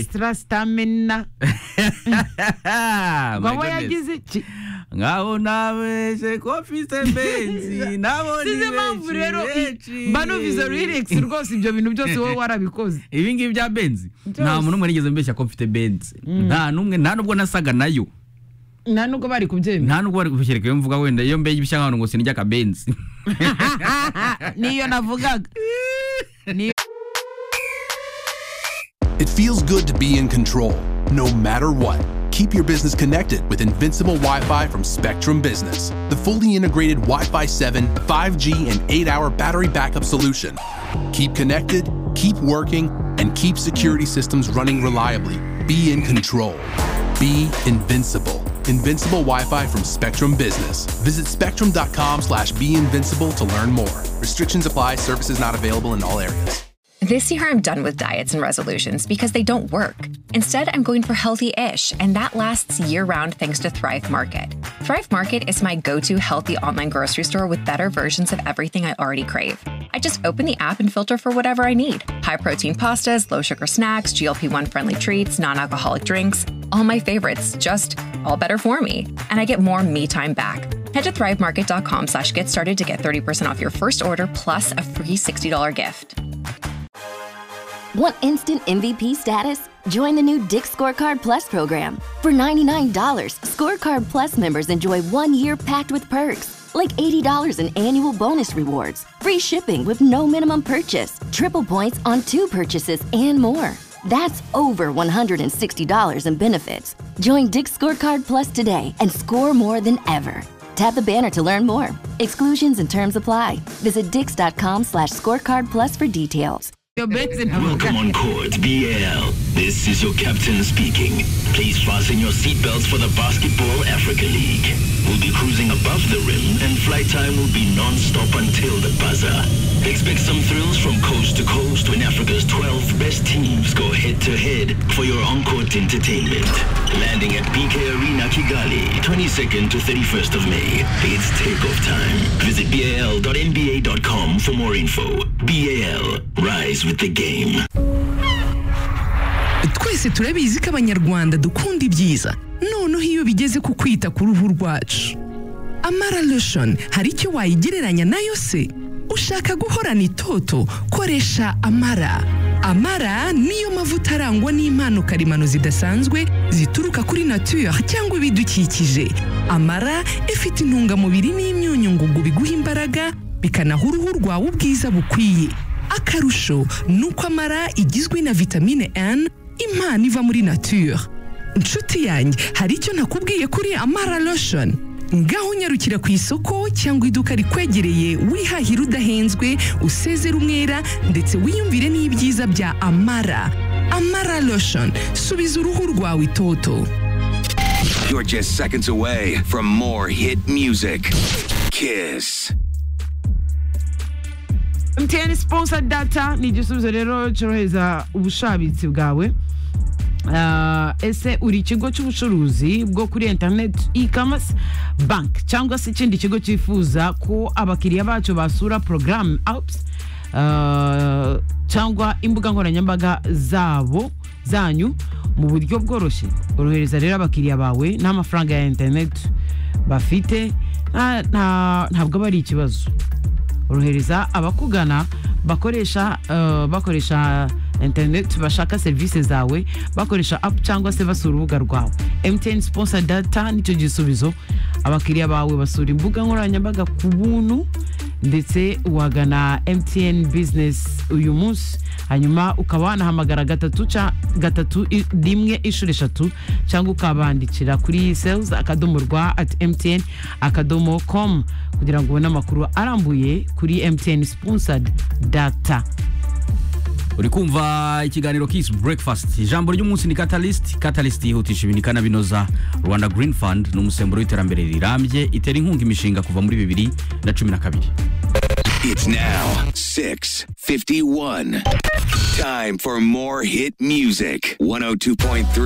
tarasitamena My baba goodness. yagize iki ngaho nabeshe ko mfite benzi nabo ni size mpamvu rero benshi banovize relax rwose ibyo bintu byose wowe warabikoze ibi ngibi bya benzi nta Byose. muntu umwe nigeze mbeshya ko mfite benzi nta n'umwe nta nubwo nasaga nayo nta nubwo bari kubyemera nta nubwo bari kubishyirika iyo mvuga wenda iyo mbeye ibishya nk'ahantu ngo sinijya akabenzi niyo navugaga niyo It feels good to be in control, no matter what. Keep your business connected with Invincible Wi Fi from Spectrum Business, the fully integrated Wi Fi 7, 5G, and 8 hour battery backup solution. Keep connected, keep working, and keep security systems running reliably. Be in control. Be invincible. Invincible Wi-Fi from Spectrum Business. Visit spectrum.com slash be invincible to learn more. Restrictions apply. Services not available in all areas. This year, I'm done with diets and resolutions because they don't work. Instead, I'm going for healthy ish, and that lasts year round thanks to Thrive Market. Thrive Market is my go to healthy online grocery store with better versions of everything I already crave. I just open the app and filter for whatever I need high protein pastas, low sugar snacks, GLP 1 friendly treats, non alcoholic drinks, all my favorites, just all better for me. And I get more me time back. Head to thrivemarket.com slash get started to get 30% off your first order plus a free $60 gift. Want instant MVP status? Join the new Dick's Scorecard Plus program. For $99, Scorecard Plus members enjoy one year packed with perks, like $80 in annual bonus rewards, free shipping with no minimum purchase, triple points on two purchases, and more. That's over $160 in benefits. Join Dick's Scorecard Plus today and score more than ever. Tap the banner to learn more. Exclusions and terms apply. Visit dix.com slash scorecard plus for details. benzi navuga Welcome on Court BL. This is your captain speaking. Please fasten your seatbelts for the Basketball Africa League. We'll be cruising above the rim and flight time will be non-stop until the buzzer. Expect some thrills from coast to coast when Africa's 12 best teams go head to head for your on-court entertainment. Landing at BK Arena Kigali, 22nd to 31st of May. It's takeoff time. Visit bal.nba.com for more info. BAL, rise with the game. twese turabizi ko abanyarwanda dukunda ibyiza noneho iyo bigeze ku kwita ku ruhu rwacu amara lotion hari icyo wayigereranya nayo se ushaka guhorana itoto koresha amara amara niyo mavuta arangwa n'impano karemano zidasanzwe zituruka kuri nature cyangwa ibidukikije amara ifite intungamubiri n'imyunyu ngugu biguha imbaraga bikanaha uruhu rwawe ubwiza bukwiye akarusho ni uko amara igizwe na vitamine N impano iva muri nature inshuti yanjye hari icyo nakubwiye kuri amara lotion ngaho unyarukira ku isoko cyangwa iduka rikwegereye wihahira udahenzwe usezera umwera ndetse wiyumvire n'ibyiza bya amara amara lotion subiza uruhu rwawe itoto You're just seconds away from more hit music. Kiss. MTN sponsor data ni igisubizo rero cyorohereza ubushabitsi bwawe Ah, ese uri ikigo cy'ubucuruzi bwo kuri internet e-commerce bank cyangwa se ikindi kigo cyifuza ko abakiriya bacu basura program apps ah, cyangwa imbuga nkoranyambaga zabo zanyu mu buryo bworoshye orohereza rero abakiriya bawe n'amafaranga ya internet bafite nta- nta- ntabwo aba ari ikibazo orohereza abakugana bakoresha eh, bakoresha internet bashaka serivisi zawe bakoresha app cyangwa se basura urubuga rwawe mtn sponsor data nicyo gisubizo abakiriya bawe basura imbuga nkoranyambaga ku buntu ndetse wagana mtn business uyu munsi hanyuma ukaba wanahamagara gatatu ca- gatatu i- rimwe inshuro eshatu cyangwa ukabandikira kuri sales akadomo rwa at mtn akadomo com kugira ngo ubone amakuru arambuye kuri mtn sponsored data uri kumva ikiganiro kisi breakfast ijambo ry'umunsi ni catalyst catalyst yihutisha ibintu ikanabinoza rwanda green fund ni umusemburo w'iterambere rirambye itera inkunga imishinga kuva muri bibiri na cumi na kabiri It's now 6:51. Time for more hit music. 102.3